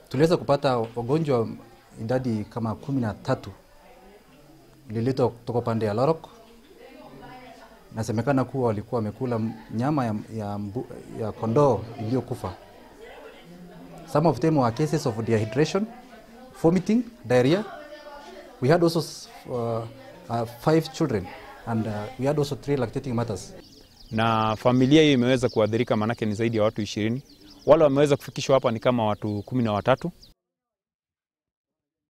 tuliweza kupata wagonjwa idadi kama kumi na tatu ililetwa kutoka pande ya Lorok. Inasemekana kuwa walikuwa wamekula nyama ya, ya, mbu, ya kondoo iliyokufa. Some of them were cases of dehydration, vomiting, diarrhea. We had also uh, uh, five children and uh, we had also three lactating mothers. na familia hiyo imeweza kuathirika, maanake ni zaidi ya watu ishirini. Wale wameweza kufikishwa hapa ni kama watu kumi na watatu.